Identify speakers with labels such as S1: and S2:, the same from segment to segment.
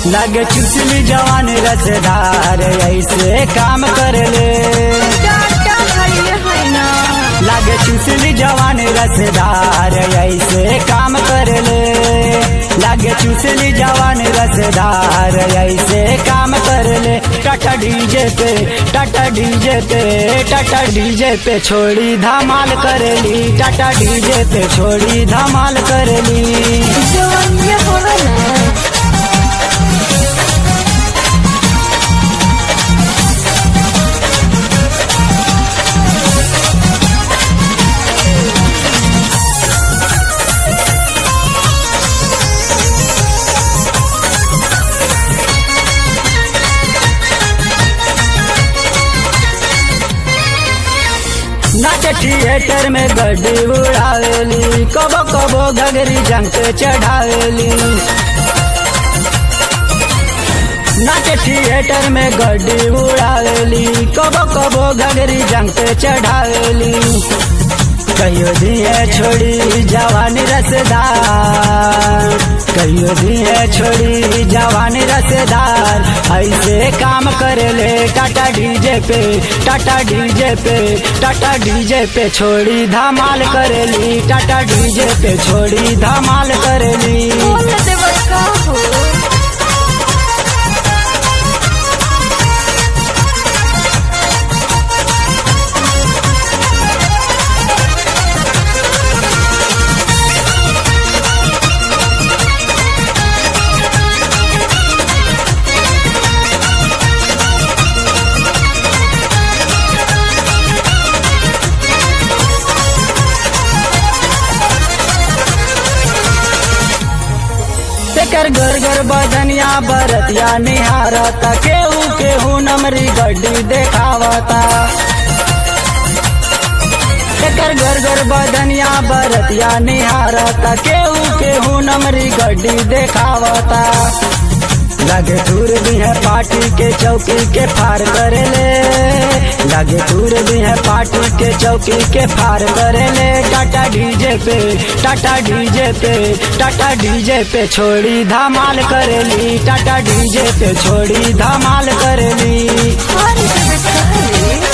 S1: लगे चुसली जवान रसदार ऐसे काम कर ले
S2: टाटा हरिये है ना
S1: लागे चुसली जवान रसदार ऐसे काम कर ले लागे चुसली जवान रसदार ऐसे काम कर ले टाटा डीजे पे टाटा डीजे पे टाटा डीजे पे छोड़ी धमाल कर ली टाटा डीजे पे छोड़ी धमाल कर ली
S2: जवानिया होगा ना
S1: नाच थिएटर में गड्डी उड़ावेली कबो कबो घगरी जंग पे चढ़ावेली नाच थिएटर में गड्डी उड़ावेली कबो कबो घगरी जंग पे चढ़ावेली कहियो दिए छोड़ी जवानी रसदार कहियो दिए छोड़ी जवानी रसदार ऐसे काम करे ले टाटा डीजे पे टाटा डीजे पे टाटा डीजे पे छोड़ी धमाल करेली टाटा डीजे पे छोड़ी धमाल करेली
S2: बोल देव का हो
S1: तेकर घर घर बदनिया बरतिया निहारता केहू केहू नमरी गड्डी देखावता तेकर घर घर बदनिया बरतिया निहारता केहू केहू नमरी गड्डी देखावता लगे दूर भी है पार्टी के चौकी के फार करे ले लगे दूर भी है पार्टी के चौकी के फार करे ले टाटा डीजे पे टाटा डीजे पे टाटा डीजे पे छोड़ी धमाल करेली टाटा डीजे पे छोड़ी धमाल करेली
S2: हरे देव का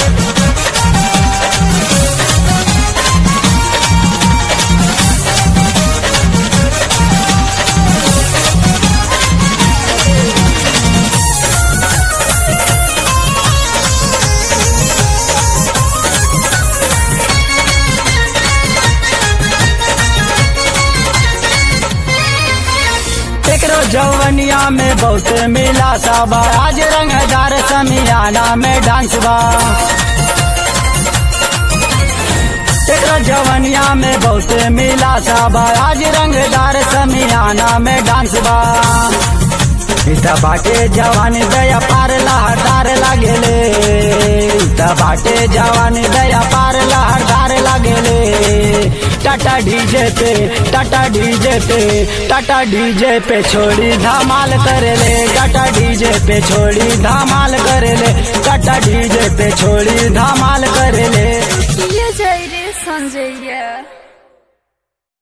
S1: एकरो जवनिया में बहुत मिला सबा आज रंगदार समियाना में डांस बा एकरो जवनिया में बहुत मिला सबा आज रंगदार समियाना में डांस बा इता बाटे जवान दया पार लहरदार लागेले इता बाटे जवान दया पार लहरदार लागेले टाटा डीजे पे टाटा डीजे पे टाटा डीजे पे छोड़ी धमाल करेले टाटा डीजे पे छोड़ी धमाल करेले टाटा डीजे पे छोड़ी धमाल करेले
S2: ये जाई रे संजय